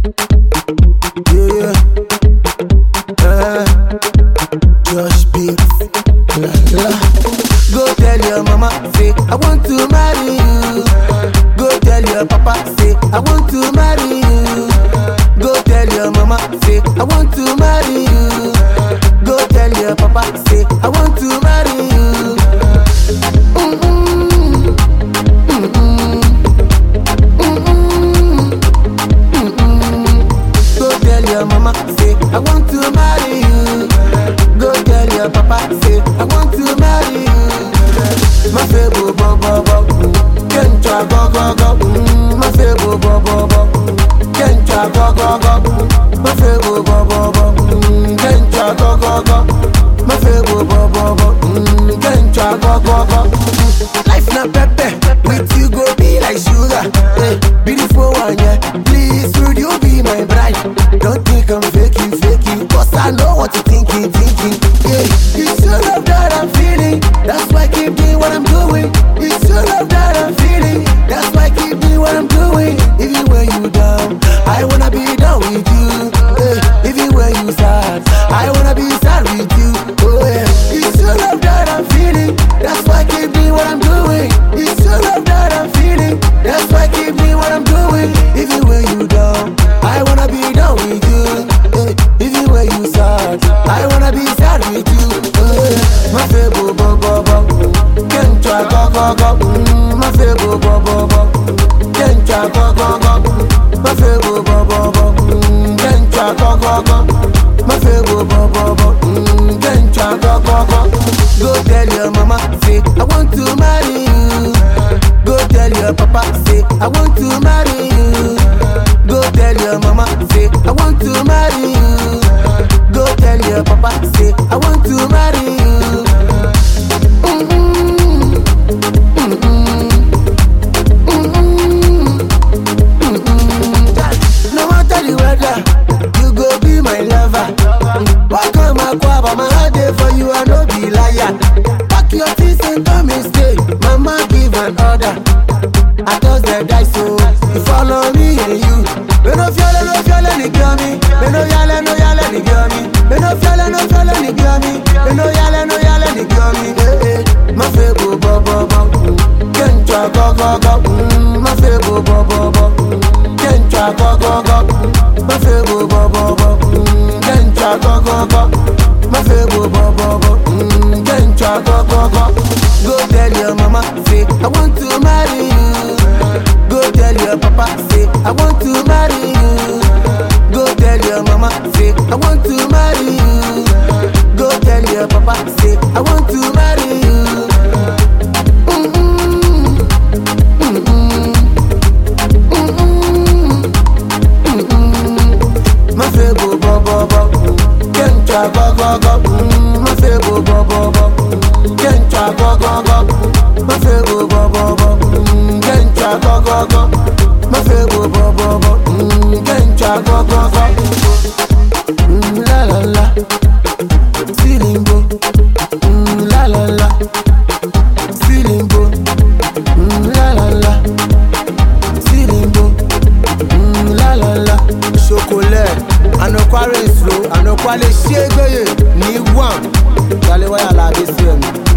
Yeah, yeah. Uh, Josh Beats. La, la. Go tell your mama, say, I want to marry you. Go tell your papa, say, I want to marry you. Go tell your mama, say, I want to marry you. Go tell your papa, say, I want to marry you. Mm-mm. Mm-mm. Mm-mm. Mm-mm. Go tell your mama, say, I want to marry you. Go tell your papa, say, I want to marry you. My favorite bo bo bo, can't try go go go. Mm, My favorite bo bo bo, can't try go go go. My favorite bo bo bo, mm, can't try go go go. My favorite bo bo bo, mm, can't try go go go. Life na pepe, with you go be like sugar. Hey, beautiful one, yeah. Please, would you be my bride? Don't think I'm faking, faking, cause I know what you're thinking, thinking. Yeah, it's your love that I'm feeling. That's why I keep doing what I'm doing. It's your love that I'm feeling. That's why I keep doing what I'm doing. Even when you down, I wanna be down with you. Yeah, even when you sad, I wanna be sad with you. Oh yeah, it's your love that I'm feeling. That's why I keep doing what I'm doing. It's your love that I'm feeling. That's why I keep doing what I'm doing. Even when you down, I wanna be down with you. Yeah, even when you sad, I wanna be sad with you. Oh yeah, my favorite bo bo bo, can't try go go go. Mm, my favorite bo bo bo, can't try go go go. My favorite bo bo bo, mm, can't try go go go. My favorite bo bo bo, mm, can't try go go go. Go tell your mama, say I want to marry you. Go tell your papa, say I want to marry you. Go tell your mama, say I want to marry you. Go tell your papa, say I want to marry you. Mm-mm. Mm-mm. Mm-mm. Mm-mm. No matter the weather, you go be my lover. Walk on my guava, my heart there for you, I no be liar. Pack your things and come and stay. Mama give an order. I toss the dice, so you follow me and you. Me no fiole, no fiole, ni gami. Me no yale, no yale, ni gami. Me no fiole, no fiole, ni gami. Me no yale, no yale, ni gami. Eh eh, my fego bo bo bo. Can't try go go go. Mm, my fego bo bo bo. Can't try go go go. My fego bo bo bo. Mm, Can't try go go go. My fego bo bo bo. Mm, Can't try go go go. Go tell your mama, say I want to marry you. Go tell your papa, say I want to marry you. Go tell your mama, say I want to marry you. Go tell your papa, say I want to marry you. Mm-mm. Mm-mm. Mm-mm. Mm-mm. My favorite bo bo bo, can't try go go go. Mm, My favorite bo bo bo, can't try go go go. My favorite bo bo bo, mm, can't try go go go. My favorite bo bo bo, mm, can't try go go go. Mm, la la la, Silimbo, mm, la la la, Silimbo, mm, la la la, Silimbo, mm, la la la. Chocolat, ànàkwárẹ̀ ìṣòro, ànàkwálẹ̀ ṣégbéyè ní one. Ìgbàlẹ̀ wáyà làbí sí ẹ̀mí.